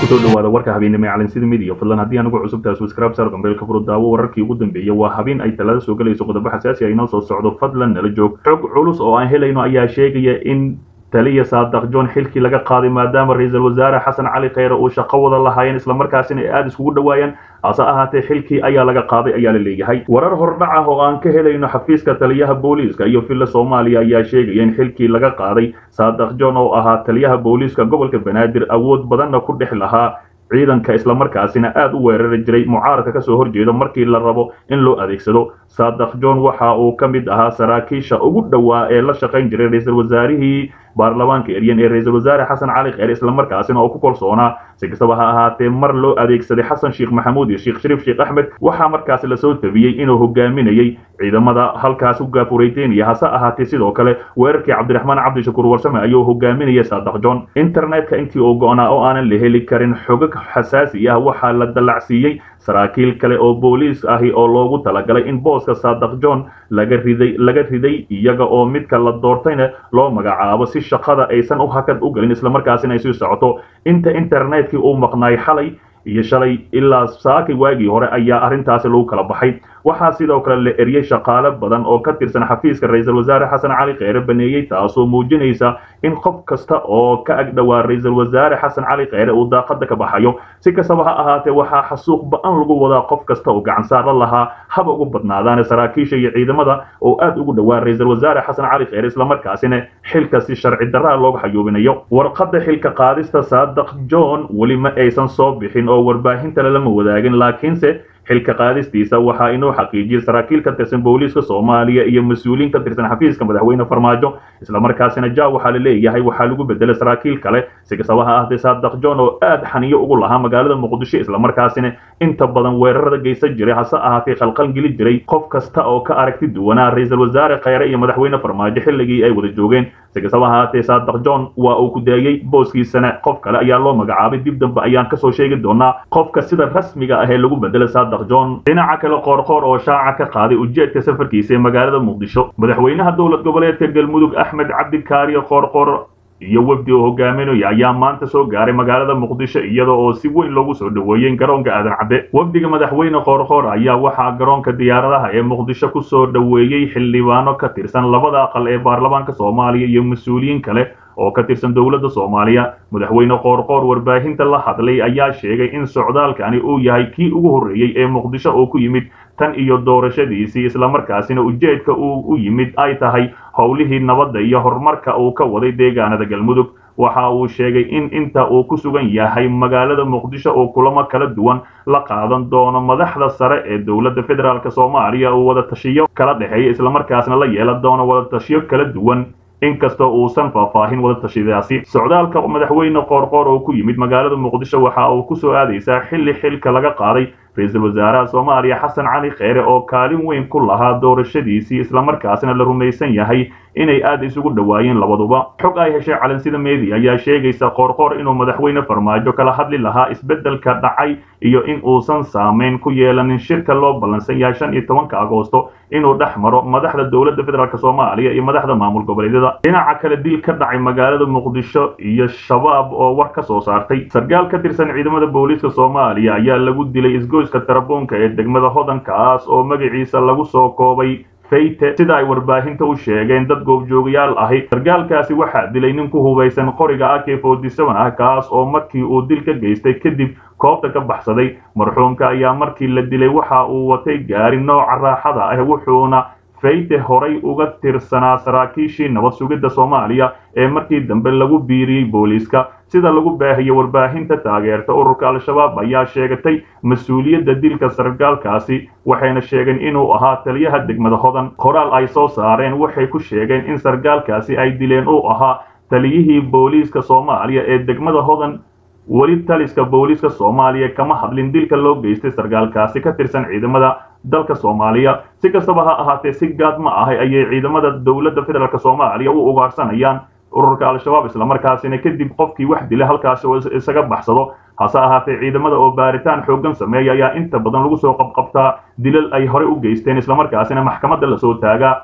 kusoo dhawaada warka habeenimo ee calansida midiya fadlan haddii anigu cusubtahay subscribe saar gambeelka furo daawo wararkii ugu dambeeyay waa habeen ay talada soo galayso qodobo xasaasi ah inoo soo socdo fadlan nala joog xog culus oo aan helayno ayaa sheegaya in taliya saadaq john xilkii laga qaaday maadaama ra-iisul wasaare xasan cali kheyre uu shaqo wada lahaayeen islamarkaasina ay aada iskugu dhawaayeen hase ahaatee xilkii ayaa laga qaaday ayaa la leeyahay warar hordhac ah oo aan ka helayno xafiiska taliyaha booliiska iyo villa soomaaliya ayaa sheegaya in xilkii laga qaaday saadaq john oo ahaa taliyaha booliiska gobolka banaadir awood badanna ku dhex lahaa ciidanka islamarkaasina aada u weerari jiray mucaaradka kasoo horjeedo markii la rabo in loo adeegsado saadaq john waxa uu ka mid ahaa saraakiisha ugu dhowaa ee la shaqayn jiray ra-iisul wasaarihii baarlamaanka eryan ee ra-iisul wasaare xasan cali kheyre islamarkaasina oo ku kalsoonaa si kastaba ha ahaatee mar loo adeegsaday xasan sheekh maxamuud iyo sheekh shariif sheekh axmed waxaa markaasi lasoo tabiyey inuu hogaaminayay ciidamada halkaas u gaafurayteynaya hase ahaatee sidoo kale weerarkii cabdiraxmaan cabdishakuur warsame ayuu hogaaminaya saadaq john internetka intii uu go-naa oo aanan la heli karin xogag xasaasi ah waxaa la dallacsiiyey saraakiil kale oo booliis ahi oo loogu talagalay in booska saadaq john laga riday laga riday iyaga oo midka la doortayna loo magacaabo si shaqada aysan u hakad u gelin islamarkaasina ay sii socoto inta internetkii uu maqnaay xalay iyo shalay ilaa saaki waagii hore ayaa arrintaasi lagu kala baxay waxaa sidoo kale la eriyey shaqaale badan oo ka tirsan xafiiska ra-iisul wasaare xasan cali kheyre baneeyey taasoo muujinaysa in qof kasta oo ka agdhowaa ra-iisul wasaare xasan cali kheyre uu daaqada ka baxayo si kastaba ha ahaatee waxaa xasuuq ba-an lagu wadaa qof kasta oo gacansaara lahaa haba ugu badnaadaane saraakiisha iyo ciidamada oo aada ugu dhowaa ra-iisul wasaare xasan cali kheyre islamarkaasina xilka si sharci darraa looga xayuubinayo warqadda xilka qaadista saadaq john weli ma aysan soo bixin oo warbaahinta lelama wadaagin laakiinse xilka qaadistiisa waxaa inuu xaqiijiyey saraakiil ka tirsan booliiska soomaaliya iyo mas-uuliin ka tirsan xafiiska madaxweyne farmaajo islamarkaasina ja waxaa la leeyahay waxaa lagu bedelay saraakiil kale si kastaba ha ahaatee saadaq john oo aada xaniyo ugu lahaa magaalada muqdisho islamarkaasina inta badan weerarada geysan jiray hase ahaatee khalqal geli jiray qof kasta oo ka aragti duwanaa ra-iisul wasaare kheyre iyo madaxweyne farmaajo xilligii ay wada joogeen si kastaba ahaatee saadaq john waa uu ku daayey booskiisana qof kale ayaa loo magacaabay dib dambe ayaan kasoo sheegi doonaa qofka sida rasmiga ah ee lagu bedelay saadaq john dhinaca kale qoorqoor oo shaaca ka qaaday ujeedka safarkiisa ee magaalada muqdisho madaxweynaha dowlad goboleedka galmudug axmed cabdikaariyo qoorqoor iyo wafdi oo hogaaminaya ayaa maanta soo gaaray magaalada muqdisho iyada oo si weyn loogu soo dhoweeyey garoonka aadan cadde wafdiga madaxweyne qoorqoor ayaa waxaa garoonka diyaaradaha ee muqdisho kusoo dhoweeyey xildhibaano ka tirsan labada aqal ee baarlamaanka soomaaliya iyo mas-uuliyiin kale oo ka tirsan dowladda soomaaliya madaxweyne qoorqoor warbaahinta la hadlay ayaa sheegay in socdaalkani uu yahay kii ugu horreeyey ee muqdisho oo ku yimid tan iyo doorashadiisii islamarkaasina ujeedka uu u yimid ay tahay howlihii nabadda iyo horumarka uu ka waday deegaanada galmudug waxa uu sheegay in inta uu ku sugan yahay magaalada muqdisho oo kulamo kala duwan la qaadan doono madaxda sare ee dowladda federaalk soomaaliya uu wada tashiyo kala dhexeeya islamarkaasna la yeelan doono wada tashiyo kala duwan inkastoo uusan faahfaahin wada tashidaasi socdaalka madaxweyne qoorqoor oo ku yimid magaalada muqdisho waxa uu ku soo aadaysaa xilli xilka laga qaaday ra-iisul wasaaraha soomaaliya xasan cali kheyre oo kaalin weyn ku lahaa doorashadiisii islamarkaasna la rumaysan yahay inay aada isugu dhowaayeen labaduba xog ay heshay calansida media ayaa sheegaysa qoorqoor inuu madaxweyne farmaajo kala hadli lahaa isbeddelka dhacay iyo in uusan saameyn ku yeelanin shirka loo ballansan yahay shan iyo tobanka agoosto inuu dhex maro madaxda dowladda federaalk soomaaliya iyo madaxda maamul goboleedyada dhinaca kale dil ka dhacay magaalada muqdisho iyo shabaab oo war ka soo saartay sarkaal ka tirsan ciidamada booliiska soomaaliya ayaa lagu dilay isgoyska tarabuunka ee degmada hodankaas oo magaciisa lagu soo koobay fayte sida ay warbaahinta u sheegeen dad goobjoogayaal ahi sarkaalkaasi waxaa dilay nin ku hubaysan qoriga ak forty seven ah kaas oo markii uu dil ka geystay kadib koobta ka baxsaday marxuumka ayaa markii la dilay waxa uu watay gaari nooca raaxada ah wuxuuna fayte horay uga tirsanaa saraakiishii nabad sugidda soomaaliya ee markii dambe lagu biiriyey booliiska sida lagu baahiyey warbaahinta taageerta ururka al-shabaab ayaa sheegatay mas-uuliyadda dilka sarkaalkaasi waxayna sheegeen inuu ahaa taliyaha degmada hodan qoraal ay soo saareen waxay ku sheegeen in sarkaalkaasi ay dileen uu ahaa taliyihii booliiska soomaaliya ee degmada hodan weli taliska booliiska soomaaliya kama hadlin dilka loo geystay sarkaalkaasi ka tirsan ciidamada dalka soomaaliya si kastaba ha ahaatee si gaad ma ahay ayay ciidamada dowladda federaalk soomaaliya u ugaarsanayaan ururka al-shabaab islamarkaasina kadib qofkii wax dila halkaasi oo isaga baxsado hase ahaatee ciidamada oo baaritaan xooggan sameeya ayaa inta badan lagu soo qabqabtaa dilal ay horey u geysteen islamarkaasina maxkamadda lasoo taagaa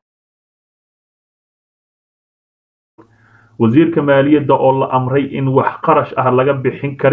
wasiirka maaliyadda oo la amray in wax qarash ah laga bixin karin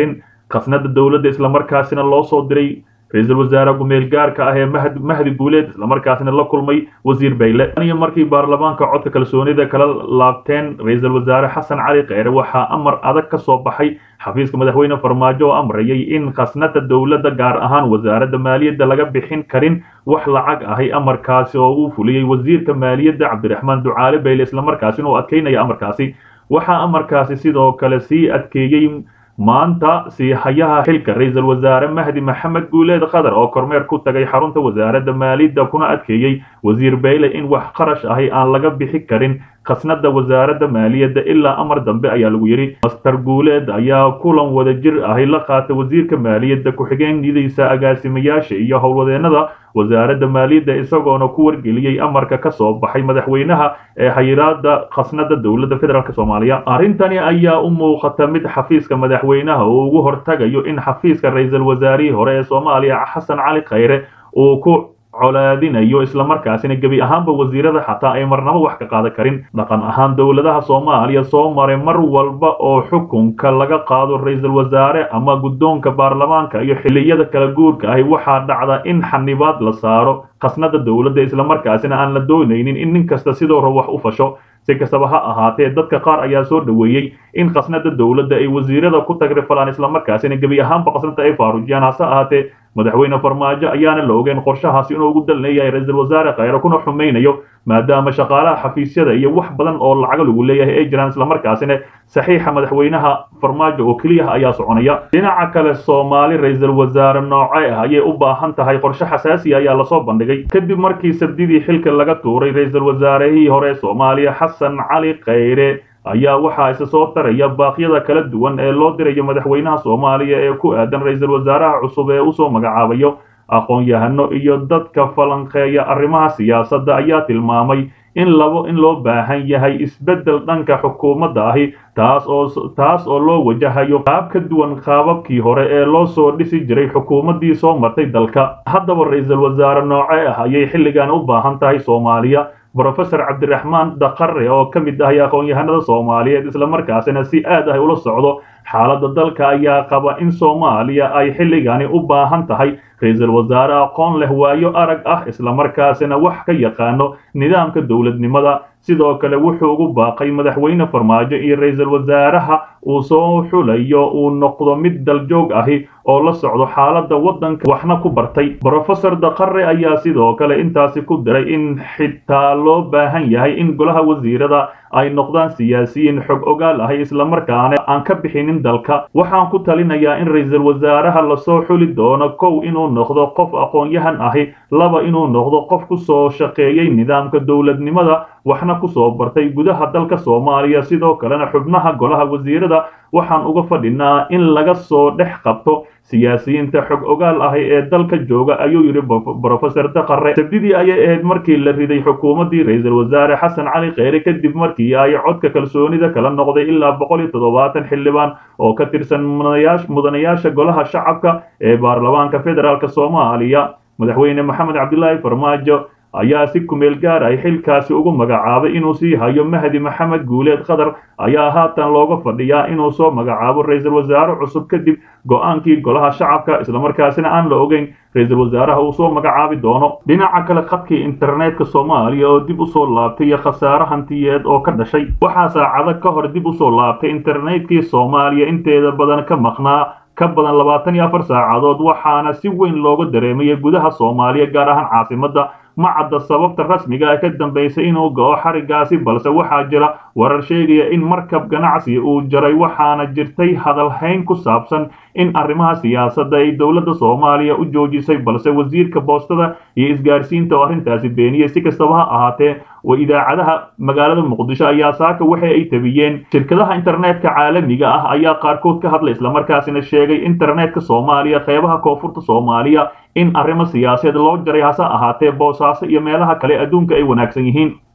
khasnada dowladda islamarkaasina loo soo diray ra-iisul wasaare gumeel gaarka ah ee mahdi guuleed islamarkaasina la kulmay wasiir bayle iyo markii baarlamaanka codka kalsoonida kala laabteen ra-iisul wasaare xasan cali kheyre waxaa amar adag ka soo baxay xafiiska madaxweyne farmaajo oo amrayay in khasnada dowladda gaar ahaan wasaaradda maaliyadda laga bixin karin wax lacag ahay amarkaasi oo uu fuliyey wasiirka maaliyadda cabdiraxmaan ducaale bayle islamarkaasina oo adkeynaya amarkaasi waxaa amarkaasi sidoo kale sii adkeeyey maanta siihayaha xilka ra-iisul wasaare mahdi maxamed guuleed khadar oo kormeer ku tagay xarunta wasaaradda maaliyadda kuna adkeeyey wasiir bayle in wax qarash ahi aan laga bixi karin khasnada wasaaradda maaliyadda ilaa amar dambe ayaa lagu yidhi master guuleed ayaa kulan wada jir ahi la qaatay wasiirka maaliyadda ku-xigeenadiisa agaasimayaasha iyo howlwadeenada wasaaradda maaliyadda isagoona ku wargeliyey amarka ka soo baxay madaxweynaha ee xayiraada khasnada dowladda federaalk soomaaliya arrintani ayaa u muuqata mid xafiiska madaxweynaha uu ugu hortagayo in xafiiska ra-iisul wasaarihii hore ee soomaaliya xasan cali kheyre uu ku colaadinayo islamarkaasina gebi ahaanba wasiirada xataa ay marnabo wax ka qaadan karin dhaqan ahaan dowladaha soomaaliya soo maray mar walba oo xukunka laga qaado ra-iisul wasaare ama guddoonka baarlamaanka iyo xilliyada kala guurka ahi waxaa dhacda in xanibaad la saaro khasnada dowladda islamarkaasina aan la doonaynin in nin kasta sidoo hore wax u fasho si kastaba ha ahaatee dadka qaar ayaa soo dhoweeyey in khasnada dowladda ay wasiirada ku tagrifalaan islamarkaasina gebi ahaanba khasnada ay faarujiyaan hase ahaatee madaxweyne farmaajo ayaana la ogeyn qorshahaasi inuu ugu dal leeyahay ra-iisul wasaare kheyre kuna xumaynayo maadaama shaqaalaha xafiisyada iyo wax badan oo lacago lagu leeyahay ay jiraan islamarkaasina saxiixa madaxweynaha farmaajo oo keliyaha ayaa soconaya dhinaca kale soomaali ra-iisul wasaare nooce ah ayay u baahan tahay qorshe xasaasiya ayaa lasoo bandhigay kadib markii sabdidii xilka laga tuuray ra-iisul wasaarihii hore soomaaliya xasan cali kheyre ayaa waxaa isa soo taraya baaqyada kala duwan ee loo dirayo madaxweynaha soomaaliya ee ku aadan ra-iisul wasaaraha cusub ee usoo magacaabayo aqoon-yahano iyo dadka falanqeeya arrimaha siyaasadda ayaa tilmaamay in labo in loo baahan yahay isbeddel dhanka xukuumadda ahi taas oo taas oo loo wajahayo qaab ka duwan qaababkii hore ee loo soo dhisi jiray xukuumaddii soo martay dalka haddaba ra-iisul wasaare nooce ah ayay xilligan u baahan tahay soomaaliya brofesor cabdiraxmaan daqare oo ka mid ahay aqoon-yahanada soomaaliyeed islamarkaasina si aad ah ula socdo xaaladda dalka ayaa qaba in soomaaliya ay xilligani u baahan tahay ra-iisul wasaare aqoon leh waayo arag ah islamarkaasina wax ka yaqaano nidaamka dowladnimada sidoo kale wuxuu ugu baaqay madaxweyne farmaajo iyo ra-iisul wasaaraha uu soo xulayo uu noqdo mid daljoog ahi oo la socdo xaaladda waddanka waxna ku bartay brofesor daqare ayaa sidoo kale intaasi ku diray in xitaa loo baahan yahay in golaha wasiirada ay noqdaan siyaasiyiin xog ogaal ahi islamarkaana aan ka bixinin dalka waxaan ku talinayaa in ra-iisul wasaaraha lasoo xuli doono kow inuu noqdo qof aqoon-yahan ahi laba inuu noqdo qof ku soo shaqeeyey nidaamka dowladnimada waxna ku soo bartay gudaha dalka soomaaliya sidoo kalena xubnaha golaha wasiirada waxaan uga fadhinaa in laga soo dhex qabto siyaasiyiinta xog ogaal ahi ee dalka jooga ayuu yidhi brofesor daqare sabdidii ayay ahayd markii la riday xukuumaddii ra-iisul wasaare xasan cali kheyre kadib markii ay codka kalsoonida kala noqday ilaa boqol iyo toddobaatan xildhibaan oo ka tirsan mudanayaasha golaha shacabka ee baarlamaanka federaalk soomaaliya madaxweyne maxamed cabdilaahi farmaajo ayaa si kumeel gaar ay xilkaasi ugu magacaabay inuu sii hayo mahdi maxamed guuleed khadar ayaa haatan looga fadhiyaa inuu soo magacaabo ra-iisul wasaare cusub kadib go-aankii golaha shacabka islamarkaasina aan la ogeyn ra-iisul wasaaraha uu soo magacaabi doono dhinaca kale khadkii internetka soomaaliya oo dib usoo laabtay iyo khasaare hantiyeed oo ka dhashay waxaa saacado ka hor dib usoo laabtay internetkii soomaaliya inteeda badan ka maqnaa ka badan labaatan iyo afar saacadood waxaana si weyn looga dareemayay gudaha soomaaliya gaar ahaan caasimadda ma cadda sababta rasmiga ee ka dambaysa inuu go-o xarigaasi balse waxaa jira warar sheegaya in markab ganacsi uu jaray waxaana jirtay hadalhayn ku saabsan in arrimaha siyaasadda ay dowladda soomaaliya u joojisay balse wasiirka boostada iyo isgaarsiinta oo arrintaasi beeniyey si kastaba ha ahaatee wa idaacadaha magaalada muqdisho ayaa saaka waxa ay tabiyeen shirkadaha internetka caalamiga ah ayaa qaarkood ka hadlay islamarkaasina sheegay internetka soomaaliya qeybaha koonfurta soomaaliya in arrimo siyaasadeed loo jaray hase ahaatee boosaaso iyo meelaha kale adduunka ay wanaagsan yihiin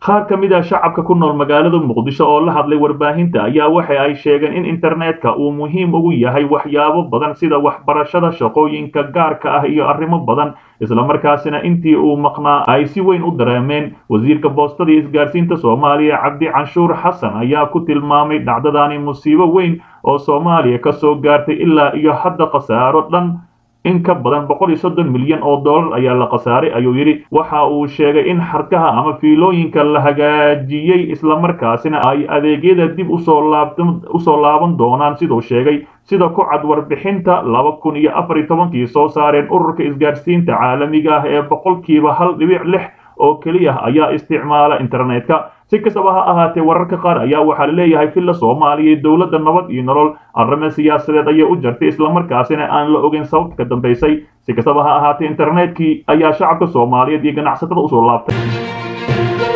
qaar ka mid ah shacabka ku nool magaalada muqdisho oo la hadlay warbaahinta ayaa waxa ay sheegeen in internetka uu muhiim ugu yahay waxyaabo badan sida waxbarashada shaqooyinka gaarka ah iyo arrimo badan islamarkaasina intii uu maqnaa ay si weyn u dareemeen wasiirka boostada iyo isgaarsiinta soomaaliya cabdi canshuur xasan ayaa ku tilmaamay dhacdadaani musiibo weyn oo soomaaliya ka soo gaartay ilaa iyo hadda khasaaro dhan in ka badan boqol iyo soddon milyan oo dollar ayaa la khasaaray ayuu yidhi waxa uu sheegay in xarkaha ama fiilooyinka la hagaajiyey islamarkaasina ay adeegyada dib usoo laabusoo laaban doonaan siduu sheegay sida ku cad warbixinta laba kun iyo afar iyo tobankii soo saareen ururka isgaarsiinta caalamiga ah ee boqolkiiba hal dhibic lix oo keliya ayaa isticmaala internetka si kastaba ha ahaatee wararka qaar ayaa waxaa la leeyahay villa soomaaliya iyo dowladda nabad iyo nolol arrimo siyaasadeed ayay u jartay islamarkaasina aan la ogeyn sababta ka dambaysay si kastaba ha ahaatee internetkii ayaa shacabka soomaaliyeed iyo ganacsatada usoo laabtay